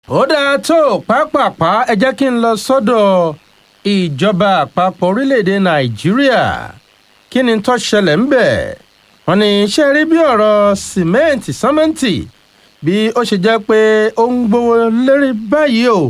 ó dáa tó pápápá ẹ jẹ́ kí n lọ sọ́dọ̀ ìjọba àpapọ̀ orílẹ̀‐èdè nàìjíríà kí ni tó ṣẹlẹ̀ ń bẹ̀ wọ́n ní ṣe rí bí ọ̀rọ̀ sìmẹ́ǹtì sọ́mẹ́ǹtì bí ó ṣe jẹ́ pé ó ń gbówó lérí báyìí o.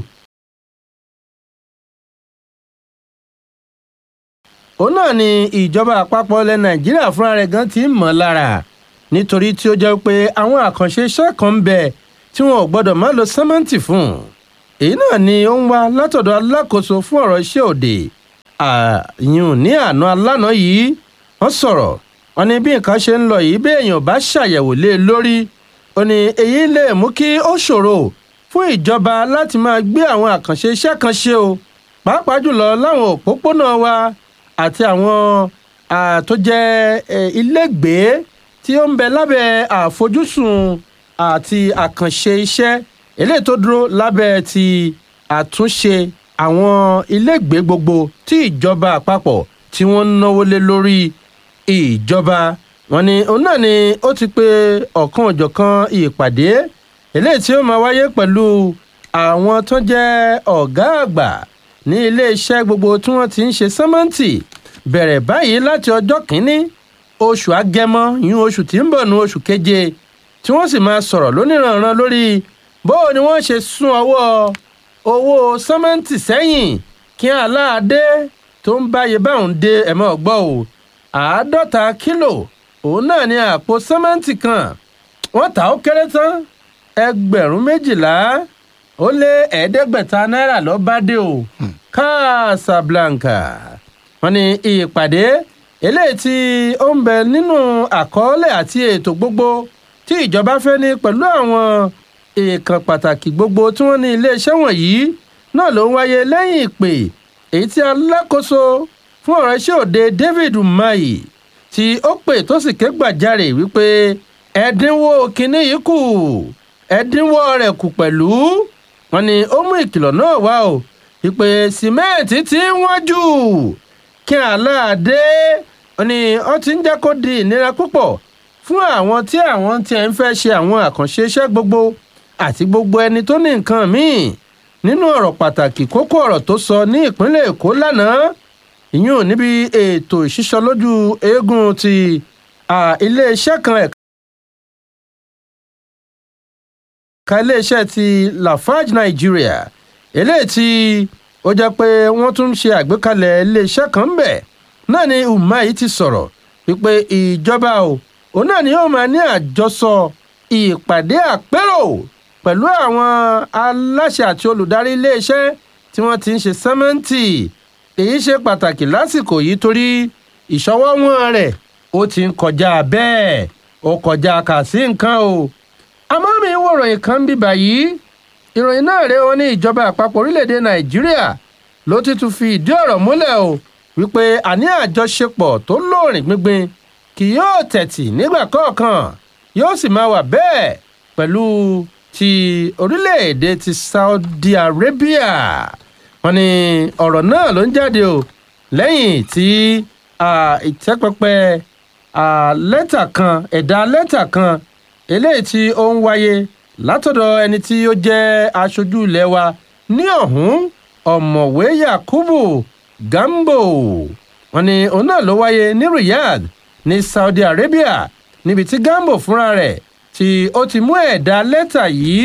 òun náà ni ìjọba àpapọ̀ ilẹ̀ nàìjíríà fúnra rẹ̀ gan ti ń mọ̀ lára nítorí tí ó jẹ́ pé àwọn àkànṣe iṣẹ́ kan ń bẹ tí wọn ò gbọ́dọ̀ má lo sẹ́mẹ́ǹtì fún un èyí náà ni ó ń wá látọ̀dọ̀ alákòóso fún ọ̀rọ̀ iṣẹ́ òde àyùn ní àná alánà yìí wọ́n sọ̀rọ̀ wọn ni bí nǹkan ṣe ń lọ yìí bí èèyàn bá ṣàyẹ̀wò lé e lórí ó ní èyí lè mú kí ó ṣòro fún ìjọba láti máa gbé àwọn àkànṣe iṣẹ́ kan ṣe o pàápàá jùlọ láwọn òpópónà wa àti àwọn tó jẹ́ ilégbèé tí ó ń bẹ lábẹ́ àfojúsùn àti àkànṣe iṣẹ́ eléyìí tó dúró lábẹ́ ti àtúnṣe àwọn ilégbèé gbogbo tí ìjọba àpapọ̀ tí wọ́n ń náwó lé lórí ìjọba wọn ni òun náà ni ó ti pe ọ̀kan òjọ̀kan ìpàdé eléyìí tí ó máa wáyé pẹ̀lú àwọn tó jẹ́ ọ̀gá àgbà ní iléeṣẹ́ gbogbo tí wọ́n ti ń ṣe sẹ́mẹ́ǹtì bẹ̀rẹ̀ báyìí láti ọjọ́ kìíní oṣù agẹmọ yún oṣù tí ń bọ̀ ní oṣù keje tí wọ́n sì máa sọ̀rọ̀ lóníranran lórí bó ni wọ́n ṣe sún ọwọ́ owó sẹ́mẹ́ǹtì sẹ́yìn kí aláàdé tó ń báyé báwọn dé ẹ̀mọ́ ọgbọ́ o àádọ́ta kílò òun náà ni àpò sẹ́mẹ́ǹtì kan wọ́n tà ó kéré tán ẹgbẹ̀rún méjìlá ó lé ẹ̀ẹ́dẹ́gbẹ̀ta náírà ló bá dé o Casablanca wọ́n ní ìpàdé eléyìí tí ó ń bẹ nínú àkọọ́lẹ̀ àti ètò gbogbo tí ìjọba fẹ́ ní pẹ̀lú àwọn èèkàn pàtàkì gbogbo tí wọ́n ní iléeṣẹ́ wọ̀nyí náà ló ń wáyé lẹ́yìn ìpè èyí tí alákòóso fún ọ̀rọ̀ iṣẹ́ òde David Umahi tí ó pè tó sì ké gbàjarè wípé ẹ̀dínwó kínní yìí kù ẹ̀dínwó rẹ̀ kù pẹ̀lú wọ́n ní ó mú ìkìlọ̀ náà wá o wípé sìmẹ́ǹtì ti ń wọ́n jù kí aláàdé ni ó ti ń jẹ́ kó di ìnira púpọ̀ fún àwọn tí àwọn tí ẹ̀ ń fẹ́ ṣe àwọn àkànṣe iṣẹ́ gbogbo àti gbogbo ẹni tó ní nǹkan míì nínú ọ̀rọ̀ pàtàkì kókó ọ̀rọ̀ tó sọ ní ìpínlẹ̀ èkó lánàá ìyún níbi ètò ìṣísọlójú eégún ti iléeṣẹ́ kan ẹ̀ka iléeṣẹ́ ti Lafarge Nigeria eléyìí tí ó jẹ́ pé wọ́n tún ń ṣe àgbékalẹ̀ iléeṣẹ́ kan bẹ̀ náà ni Umahi ti sọ̀rọ̀ wípé ìjọba o òun náà ni yóò máa ní àjọsọ ìpàdé àpérò pẹ̀lú àwọn aláṣẹ àti olùdarí iléeṣẹ́ tí wọ́n ti ń ṣe sẹ́mẹ́ǹtì èyí ṣe pàtàkì lásìkò yìí torí ìṣọwọ́wọ́n rẹ̀ ó ti ń kọjá bẹ́ẹ̀ ó kọjá kà sí nǹkan o àmọ́ mi wo ìròyìn kan bíbà yìí ìròyìn náà rèé wọn ní ìjọba àpapọ̀ orílẹ̀-èdè nàìjíríà ló ti tún fi ìdí ọ̀rọ̀ múlẹ̀ o wípé àní àjọṣepọ̀ tó lóòrìn gbíngbin kì yóò tẹ̀tì nígbà kọ̀ọ̀kan yóò sì máa wà bẹ́ẹ̀ pẹ̀lú ti orílẹ̀-èdè ti Saudi Arabia wọ́n ní ọ̀rọ̀ náà ló ń jáde o lẹ́yìn tí ìtẹ́pẹpẹ lẹ́tà kan ẹ̀dà lẹ́tà kan eléyìí tí ó ń wáyé látọ̀dọ̀ ẹni tí ó jẹ́ aṣojú ilé wa ní ọ̀hún ọ̀mọ̀wé Yakubu Gambo wọ́n ní òun náà ló wáyé ní Riyadh ní Saudi Arabia níbi tí Gambo fúnra rẹ̀ tí ó ti mú ẹ̀dà lẹ́tà yìí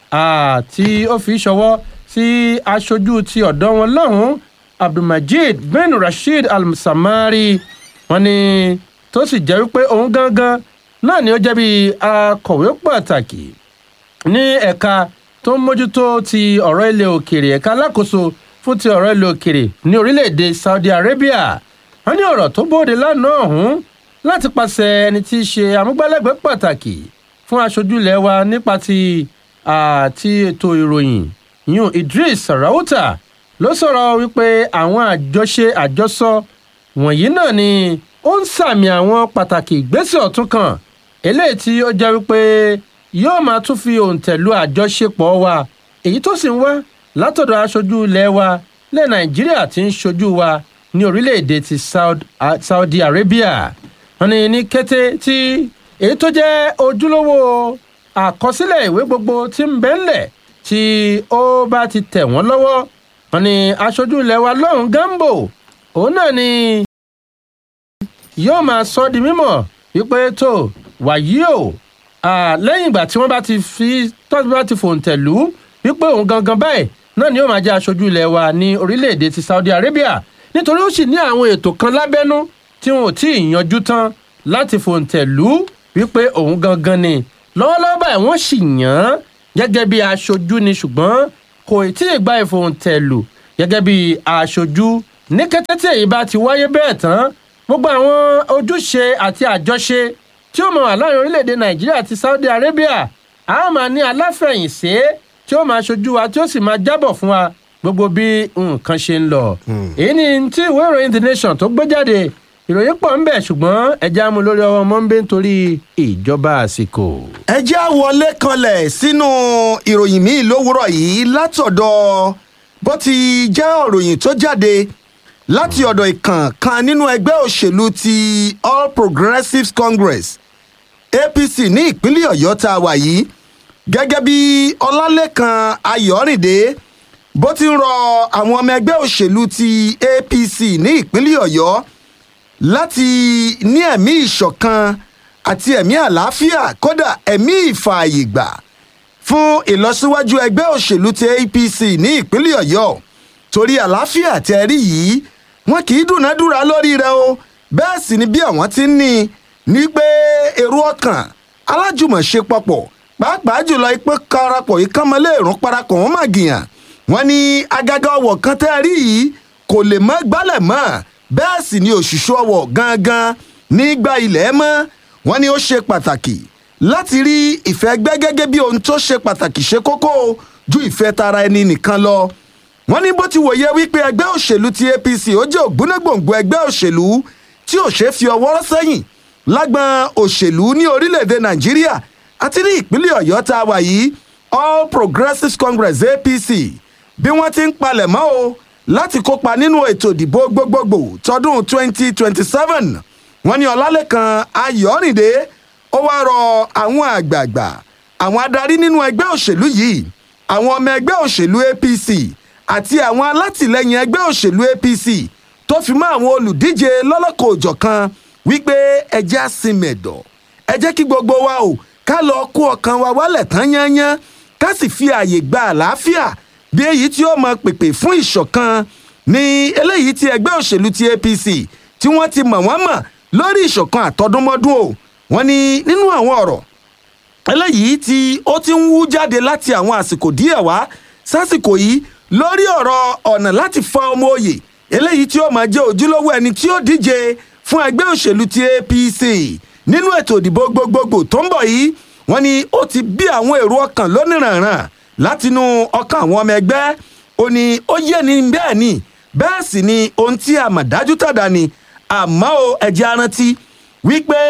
tí ó fi ṣọwọ́ sí aṣojú ti ọ̀dọ́ wọn lọ́hùn Abdulmajid bin Rasheed Al-Samari wọ́n ní tó sì jẹ́ wípé òun gangan náà ni ó jẹ́ bí akọ̀wé pàtàkì ní ẹ̀ka tó ń mójútó ti ọ̀rọ̀ ilẹ̀ òkèrè ẹ̀ka alákòóso fún ti ọ̀rọ̀ ilẹ̀ òkèrè ní orílẹ̀-èdè Saudi Arabia wọ́n ní ọ̀rọ̀ tó bóde lánàá ọ̀hún láti pàṣẹ ẹni tí í ṣe amúgbálẹ́gbẹ̀ẹ́ pàtàkì fún aṣojú ilẹ̀ wa nípa ti àti ètò ìròyìn yun Idris Rawuta ló sọ̀rọ̀ wípé àwọn àjọṣe àjọsọ wọ̀nyí náà ni ó ń sàmì àwọn pàtàkì ìgbésẹ̀ ọ̀tún kan eléyìí tí ó jẹ́ wípé yóò máa tún fi òǹtẹ̀lú àjọṣepọ̀ wa èyí tó sì ń wá látọ̀dọ̀ aṣojú ilẹ̀ wa lẹ́ Nàìjíríà tí ń ṣojú wa ní orílẹ̀-èdè ti Saudi Arabia wọ́n ní ní kété tí èyí tó jẹ́ ojúlówó àkọsílẹ̀ ìwé gbogbo tí ń bẹ ńlẹ̀ tí ó bá ti tẹ̀ wọ́n lọ́wọ́ wọn ni aṣojú ilẹ̀ wa lọ́hùn gambo òun náà ni yóò máa sọ di mímọ̀ wípé tó wàyí o lẹ́yìn ìgbà tí wọ́n bá ti fi tọ́jú bá ti fòǹtẹ̀ lù ú wípé òun gangan báyìí náà ni yóò máa jẹ́ aṣojú ilẹ̀ wa ní orílẹ̀-èdè ti saudi arabia nítorí ó sì ní àwọn ètò kan lábẹ́nú tí wọn ò tí ì yanjú tán láti fòǹtẹ̀ lù ú wípé òun gangan ni lọ́wọ́lọ́wọ́ báyìí wọ́n sì yàn án gẹ́gẹ́ bí aṣojú ni ṣùgbọ́n kò tí ì gba ìfòǹtẹ̀ lù gẹ́gẹ́ bí aṣojú ní kété tí èyí bá ti wáyé bẹ́ẹ̀ tán gbogbo àwọn ojúṣe àti àjọṣe tí ó mọ wà láàrin orílẹ̀-èdè nàìjíríà àti saudi arabia a máa ní aláfẹ̀yìnsé tí ó máa ṣojú wa tí ó sì máa jábọ̀ fún wa gbogbo bí nǹkan ṣe ń lọ. èyí ni tí ìwé ìròyìn the nation tó gbé jáde ìròyìn pọ̀ ń bẹ̀ ṣùgbọ́n ẹja mú lórí ọwọ́ mọ́ńbé nítorí ìjọba àsìkò. ẹ já wọlé kanlẹ̀ sínú ìròyìn míì lówùrọ̀ yìí látọ̀dọ̀ bó ti jẹ́ òròyìn tó jáde láti ọ̀dọ̀ ìkàn kan nínú ẹgbẹ́ òṣèlú ti all progressives congress apc ní ìpínlẹ̀ ọ̀yọ́ tá a wà yìí gẹ́gẹ́ bí ọlálẹ́kan ayọ̀rìndé bó ti ń rọ àwọn ọmọ ẹgbẹ́ òṣèlú ti apc ní ìpínlẹ̀ ọ̀yọ́ láti ní ẹ̀mí ìṣọ̀kan àti ẹ̀mí àlàáfíà kódà ẹ̀mí ìfààyègbà fún ìlọsíwájú ẹgbẹ́ òṣèlú ti apc ní ìpínlẹ̀ ọ̀yọ́ torí àlàáfíà tẹ́ rí yìí wọn kì í dúnadúrà lórí rẹ o bẹ́ẹ̀ sì ni bí àwọn ti ń ní ní pé èrò ọkàn alájùmọ̀ṣe papọ̀ pàápàá jùlọ ipò karapọ̀ ìkànnmọ́lé ìrún parapọ̀ wọn mà gìyàn wọn ní agaga ọwọ̀ kan tẹ́ rí yìí kò lè mọ́ gbálẹ̀ mọ́ bẹ́ẹ̀ sì ni òṣìṣú ọwọ̀ gangan nígbà ilẹ̀ mọ́ wọn ni ó ṣe pàtàkì láti rí ìfẹ́ gbẹ́ gẹ́gẹ́ bí ohun tó ṣe pàtàkì ṣe kókó ju ìfẹ́ tara ẹni nìkan lọ wọ́n ní bó ti wòye wípé ẹgbẹ́ òṣèlú ti apc ó jẹ́ ògbónágbòǹgbò ẹgbẹ́ òṣèlú tí ò ṣeé fi ọwọ́ rọ́ sẹ́yìn lágbọn òṣèlú ní orílẹ̀-èdè nàìjíríà àti ní ìpínlẹ̀ ọ̀yọ́ tá a wà yìí all progressives congress apc bí wọ́n ti ń palẹ̀ mọ́ o láti kópa nínú ètò ìdìbò gbogbogbò tọdún 2027 wọ́n ní ọlálẹ́kan ayọ̀rìndé ó wá rọ àwọn àgbààgbà àwọn adarí nínú ẹgbẹ́ òṣèlú yìí àwọn ọmọ ẹgbẹ́ òṣèlú apc àti àwọn alátìlẹyìn ẹgbẹ́ òṣèlú apc tó fi mọ́ àwọn olùdíje lọ́lọ́kọ̀ òjọ̀kan wípé ẹjẹ́ àsìmẹ̀dọ̀ ẹ jẹ́ kí gbogbo wa o ká lọ kó ọkàn wa wálẹ̀ tán yányán ká sì fi ààyè gba àlàáfíà bí èyí tí ó mọ pèpè fún ìṣọ̀kan ní eléyìí tí ẹgbẹ́ òṣèlú ti apc tí wọ́n ti mọ̀ wọ́n mọ̀ lórí ìṣọ̀kan àtọdúnmọ́dún o wọ́n ní nínú àwọn ọ̀rọ̀ eléyìí tí ó ti ń wú jáde láti àwọn àsìkò díẹ̀ wá sásìkò yìí lórí ọ̀rọ̀ ọ̀nà láti fa ọmọ òye eléyìí tí ó máa jẹ́ ojúlówó ẹni tí ó díje fún ẹgbẹ́ òṣèlú ti apc nínú ètò ìdìbò gbogbogbò tó ń bọ̀ yìí wọ́n ní ó ti bí àwọn èrò ọkàn lónìrànràn látinú ọkàn àwọn ọmọ ẹgbẹ́ ó ní ó yé ni bẹ́ẹ̀ ni bẹ́ẹ̀ sì ni ohun tí a mọ̀ dájú tàdá ni àmọ́ o ẹ̀jẹ̀ arántí wípé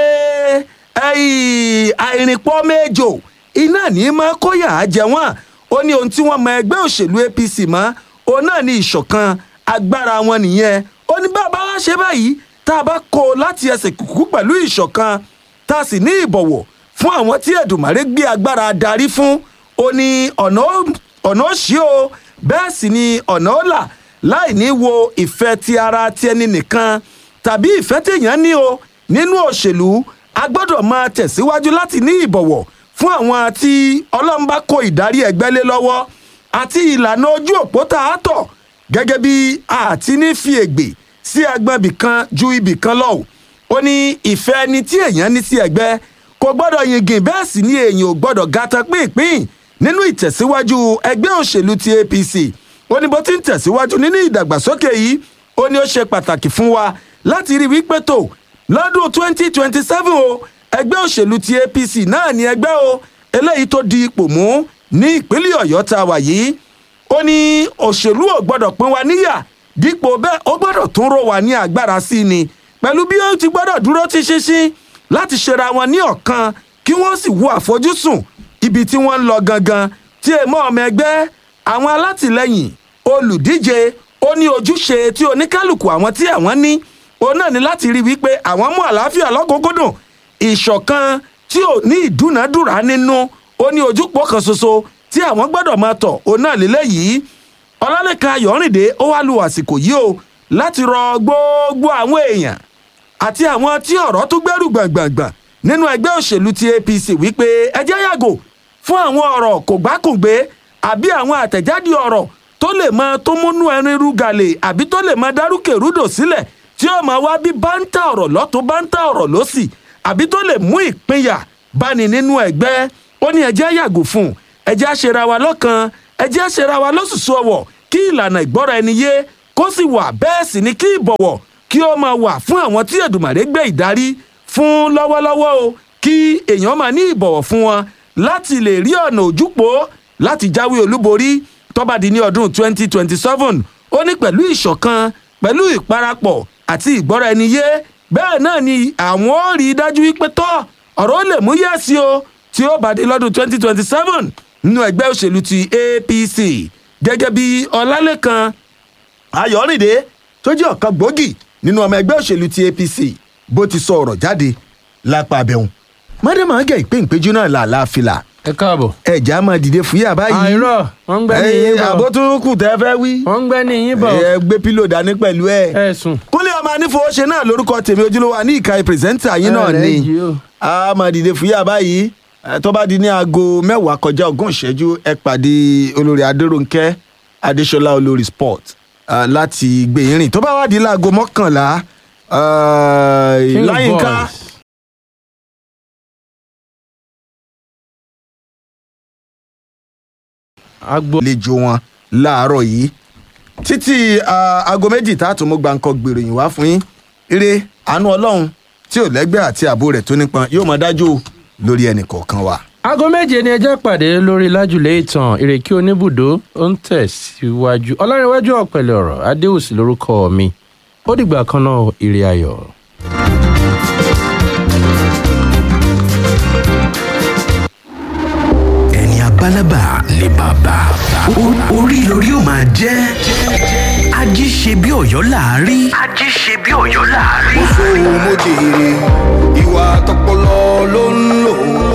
àìrìnpọ̀ méjò iná ní máa kóyà á jẹ wọ́n ó ní ohun tí wọ́n mọ ẹgbẹ́ òṣèlú apc mọ́ òun náà ní ìṣọ̀kan agbára wọn nìyẹn ó ní bàbá wa ṣe báyìí tá a bá kó o láti ẹsẹ̀ kùkú pẹ̀lú ìṣọ̀kan tá a sì ní ìbọ̀wọ̀ fún àwọn tí ẹ̀dùnmáre gbé agbára darí fún ó ní ọ̀nà ó ṣí o bẹ́ẹ̀ sì ni ọ̀nà ó là láì ní wo ìfẹ́ ti ara ti ẹni nìkan tàbí ìfẹ́ téèyàn ní o nínú òṣèlú a gbọ́dọ̀ máa tẹ̀síwájú láti ní ìbọ̀wọ̀ fún àwọn tí ọlọ́run bá kó ìdarí ẹgbẹ́ lé lọ́wọ́ àti ìlànà ojú òpó tá a tọ̀ gẹ́gẹ́ bí àti ní fi ègbè sí agbọn ibì kan ju ibì kan lọ ó ní ìfẹ́ ẹni tí èèyàn ní sí ẹgbẹ́ kò gbọ́dọ̀ yingin bẹ́ẹ̀ sì ni èèyàn ò gbọ́dọ̀ gata pínpín nínú ìtẹ̀síwájú ẹgbẹ́ òṣèlú ti apc ó ní bó ti ń tẹ̀síwájú nínú ìdàgbàsókè yìí ó ní ó ṣe pàtàkì fún wa láti rí wípé tó lọ́dún twenty twenty seven o ẹgbẹ́ òṣèlú ti apc náà ní ẹgbẹ́ o eléyìí tó di ipò mú ní ìpínlẹ̀ ọ̀yọ́ tá a wà yìí ó ní òṣèlú ò gbọ́dọ̀ pín wa níyà dípò bẹ́ẹ̀ ó gbọ́dọ̀ tún ró wa ní agbára sí ni pẹ̀lú bí ó ti gbọ́dọ̀ dúró ti ṣinṣin láti ṣera wọn ní ọ̀kan kí wọ́n sì wo àfojúsùn ibi tí wọ́n ń lọ gangan tí èèmọ̀ ọmọ ẹgbẹ́ àwọn alátìlẹyìn olùdíje ó ní ojúṣe tí oníkálukú àwọn tí àwọn ní òun náà ní láti rí wípé àwọn mú àlàáfíà lọ́kùnkúndùn ìṣọ̀kan tí ò ní ìdúnàádúrà nínú ó ní ojúpọ̀ kan ṣoṣo tí àwọn gbọ́dọ̀ máa tọ̀ òun náà lélẹ́yìí ọlálẹ́kan ayọ̀rìndé ó wá lu àsìkò yìí o láti rọ gbogbo àwọn èèyàn àti àwọn tí ọ̀rọ̀ tó gbẹ́rù gbàngbàngbàn nínú ẹgbẹ́ òṣèlú ti apc wípé ẹ jẹ́ yàgò fún àwọn ọ̀rọ̀ kò gbákùngbé àbí àwọn àtẹ̀jáde ọ̀rọ̀ tó lè máa tó múnú ẹni rúgàlè àbí tó lè máa dárúkèrúdò sílẹ̀ tí ó máa wá bí báńtà ọ̀rọ̀ lọ́tún báńtà ọ̀rọ̀ lọ́sì àbí tó lè mú ìpínyà báni nínú ẹgbẹ́ ó ní ẹ jẹ́ yàgò fún ẹ jẹ́ àṣẹra wa lọ́kan ẹ jẹ́ àṣẹra wa lọ́sùsù ọ̀wọ̀ kí ìlànà ìgbọ́ra ẹni yé kó sì wà bẹ́ẹ̀ sì ni kí ìbọ̀wọ̀ kí ó máa wà fún àwọn tí Èdùmàrè gbé ìdarí fún lọ́wọ́lọ́wọ́ o kí èèyàn máa ní ìbọ̀wọ̀ fún wọn láti lè rí ọ̀nà òjúpọ̀ láti jáwé olúborí tó bá di ní ọdún 2027 ó ní pẹ̀lú ìṣọ̀kan pẹ̀lú ìparapọ̀ àti ìgbọ́ra ẹni yé bẹ́ẹ̀ náà ni àwọn ò rí i dájú wípé tọ́ ọ̀rọ̀ ó lè mú yẹ́sí o tí ó bá di lọ́dún 2027 nínú ẹgbẹ́ òṣèlú ti APC gẹ́gẹ́ bí ọlálẹ́kan ayọ̀rìndé tó jẹ́ ọ̀kan gbòógì nínú ọmọ ẹgbẹ́ òṣèlú ti apc bó ti sọ ọ̀rọ̀ jáde lápá abẹ́hùn mọ́dẹ́mọ́ gẹ̀ ìpè ìpéjú náà là láàfilà ẹ káàbọ̀. ẹ̀já máa dìde fúyà báyìí àìrọ̀ wọ́n ń gbẹ́ ní yín bọ̀ àbótúnkù tẹ́ fẹ́ wí wọ́n ń gbẹ́ ní yín bọ̀ ẹ gbé pílò dání pẹ̀lú ẹ. ẹ sùn. kúnlẹ̀ ọmọ anífowóṣe náà lórúkọ tèmi ojúlówó ní ìka pírẹsẹ́ńtà yín náà Ẹ ni rẹ̀ jí o. a máa dìde fúyà báyìí ẹ, tó bá di ní aago mẹ́wàá kọjá ogún ìṣẹ́jú ẹ pàdé olórí adéròǹkẹ́ adéṣọlá olórí sport ah, láti gbé yín rìn tó bá wá di láago mọ́kànlá ah, King láyínká Boys. agbo àlejò wọn láàárọ̀ yìí títí ah, aago méjì tá a tún mú gbàǹkan gbèròyìn wá fún yín eré àánú ọlọ́run tí ò lẹ́gbẹ́ àti ààbò rẹ̀ tó nípọn yóò máa dájú lórí ẹnì kọ̀ọ̀kan wa. aago méje ni ẹjẹ́ pàdé lórí lájùlé ìtàn ìrèké oníbùdó ó ń tẹ̀síwájú ọlárẹ̀wájú ọ̀pẹ̀lẹ̀ ọ̀rọ̀ adéwùsì lórúkọ mi ó dìgbà kan náà ire ayọ̀. ẹni abálábà ni bàbá O- orí lórí ó máa jẹ́ ají ṣe bí ọ̀yọ́ láàárí. ají ṣe bí ọ̀yọ́ láàárí. sóhun mo jèrè ìwà tọpọlọ ló ń lò ó